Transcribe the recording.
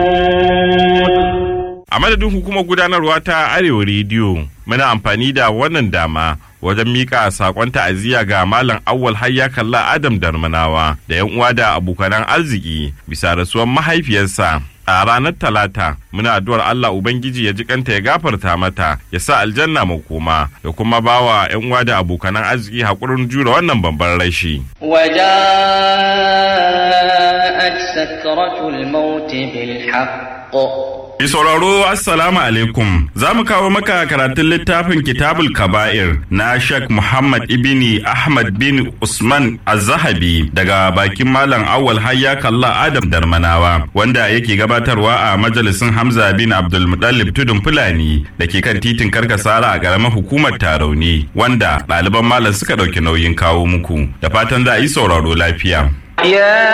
A madadin hukumar gudanarwa ta Arewa Rediyo, muna amfani da wannan dama wajen mika sakon ta'aziyya ga Malam Awwal Hayya Kalla Adam Darmanawa da 'yan uwa da abokanan arziki bisa rasuwar mahaifiyarsa. A ranar Talata, muna addu'ar Allah Ubangiji ya ji kanta ya gafarta mata, ya sa aljanna makoma, ya kuma bawa 'yan uwa da abokanan arziki haƙurin jure wannan babban rashi. وجاءت سكرة الموت بالحق Mai sauraro Assalamu alaikum za mu kawo maka karatun littafin Kitabul Kaba'ir na Sheikh Muhammad ibni Ahmad bin Usman Az-Zahabi daga bakin Malam Awwal Hayya Kalla Adam Darmanawa wanda yake gabatarwa a majalisin Hamza bin Abdul Muttalib Tudun Fulani da ke kan titin Karkasara a ƙaramar hukumar Tarauni wanda ɗaliban malam suka ɗauki nauyin kawo muku da fatan za a yi sauraro lafiya. يا